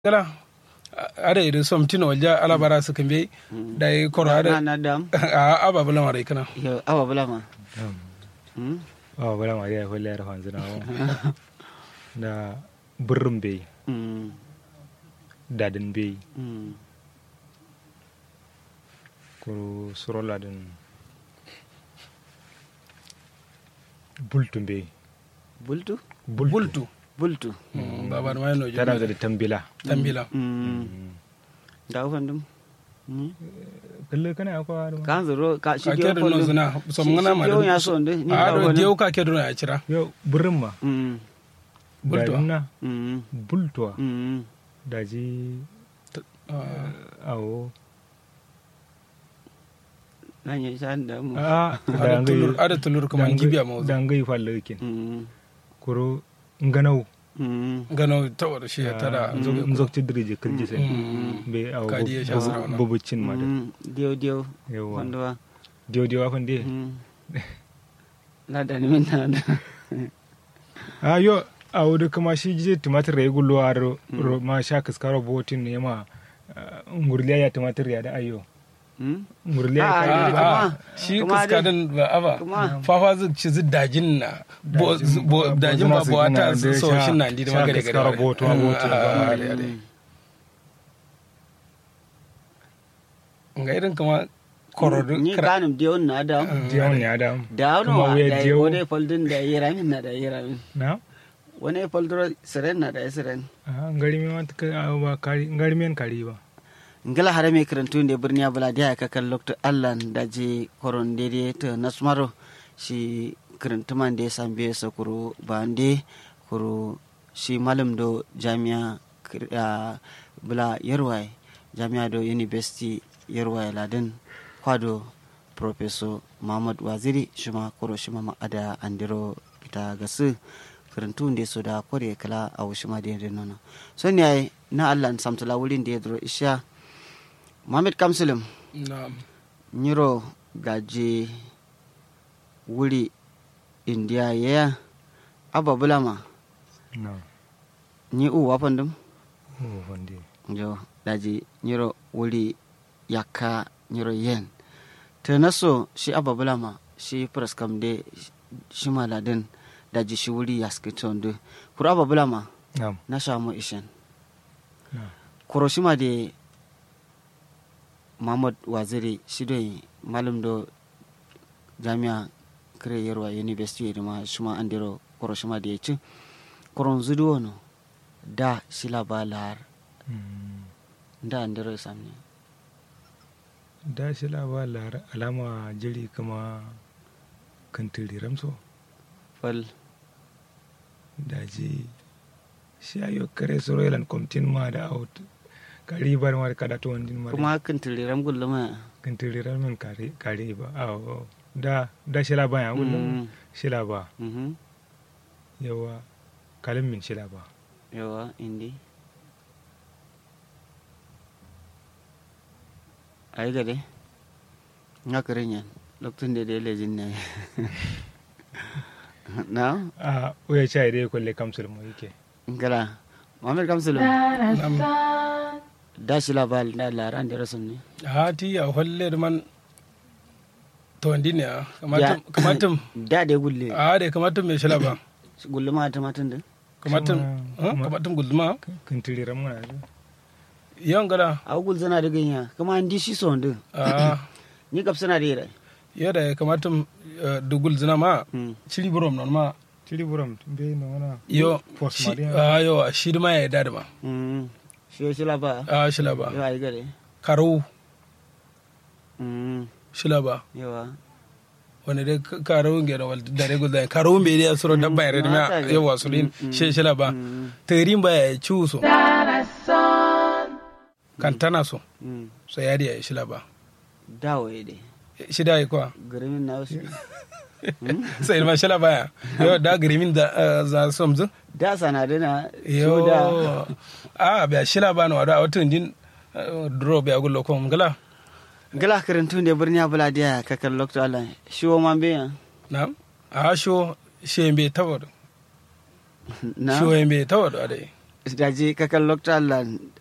gala ada irin som tino walja ala bara su kambe da yi koro na ada na dam a aba bula mara kana yo awa bula ma Hmm? awa bala ma ya holle yar hanzu na da burrin bai Hmm. dadin bai Hmm. kuro surola din bultun bai bultu bultu bultu baba ma no tana da tambila tambila Hmm. da ufan dum Hmm. kalle kana akwa da kan zuro ka shi ka dio kedo no zuna som ngana ma yo ya so nde ni a da do wani dio ka kedo na cira yau burrin ma Hmm. Bultuwa. dadin na Hmm. bultuwa Hmm. daji awo nan ya san da mu a ada tulur ada tulur kuma gibiya ma da ngai fallakin Hmm. kuro nganau Hmm. gano tawar shi ya tada nzokti dirije kirji sai be awo Kadi ya sha sarauna. bobucin ma da Hmm. dio dio yawa wanda dio dio afan de Hmm. na da ni min na da a yo a wudu kuma shi je tumatir ya gullo a ro ro ma sha kaskaro botin ne ma ah, ngurliya ya tumatir ya da ayo Hmm. ngurliya Ah, ya ah, kai ah. a shi Kuma kaska dai- din ba aba kuma fafa zu ci zu dajin na bo zu- bo dajin ba bo ta so shin nan di da magare gare kaskaro boto a boto ga irin kuma korodu ni kanum dio na da diyon ne adam da Kuma wani wuya da dio. wani foldin da yi ramin na da yi ramin na wani foldro siren na da siren a ngari me ma ta ba kari ngari men kari ba ngala hare me karantu ne birni abula da ka kan lokto allan da je koron dede to nasmaro shi karantu man da san be sakuru bande kuru shi malam do jami'a kir- ah, bula yarwai jami'a do university yarwai ladin kwado professor muhammad waziri shima koro shima ma ada andiro ita gasu karantu da so da kore kala a wushima da yadda nono so ne ai na allah samtala wurin da ya duro isha Mohamed Kamsulum na nyiro gaje wuri india ya aba bulama na ni u wafan dum o wande jo daji nyiro wuri yakka nyiro yen te naso shi aba bulama shi praskam de shi maladin daji shi wuri yaskiton de kuro aba bulama na na shamu ishen na kuro shi ma de Muhammad Waziri shi dai malam do jami'a kare yarwa university da ma shi ma an dero koro shi ma da ya ci koron zudu wano da shi labalar Mm. da an dero samne da shi labalar alama jiri kama kantiri ramso fal daji shi ayo kare soro ilan komtin ma da out kari bar ma kada to wandin ma kuma hakan tiliran gulluma kantiri ramin kare kare ba awo da da shi laba ya gullum Mm. shi laba Mhm. yawa kalin min shi laba yawa indi ai gade nga karen yan lokacin da da lejin ne na a uya chai dai kulle kamsul mu yake ngala Muhammad Kamsulum da shi labal da laran da rasun ne ha ti ya holle da man to ndi ne Ya- kamatum kamatum da da gulle a da kamatum me shila ba gulluma ta matan da kamatum Kuma- ha kamatum gulma kantiri ramin na yan gala a gul zana da ganya kuma an di shi son din a ni kap sana da yira yada kamatum dugul zina ma Hmm. chiri burom non ma tiri buram be no wana yo Post shi Maria. a yo shi ma ya da ma Mm. shi shi laba a shila ba yawa ai gare karo Mm. shila ba yawa wani dai karo nge da wal da rego da karo me da suro da bayar da ma Mata ga- yawa su din Mm, mm. shi shila ba Mm. tarin ba ya ciuso kan tana so Mm. so ya da ya shila ba dawo ya dai shi da kwa garimin na wasu sai ma shila ba ya yo da grimin da eh, za somzu da sana da na yo su da a ba shila ba no da wata din eh, drop ya gullo ko ngala gala karantun da birni abula da kakar lokto Allah shi wo man biya na a sho shembe tawado na sho yembe tawado ade daji kakan lokta allan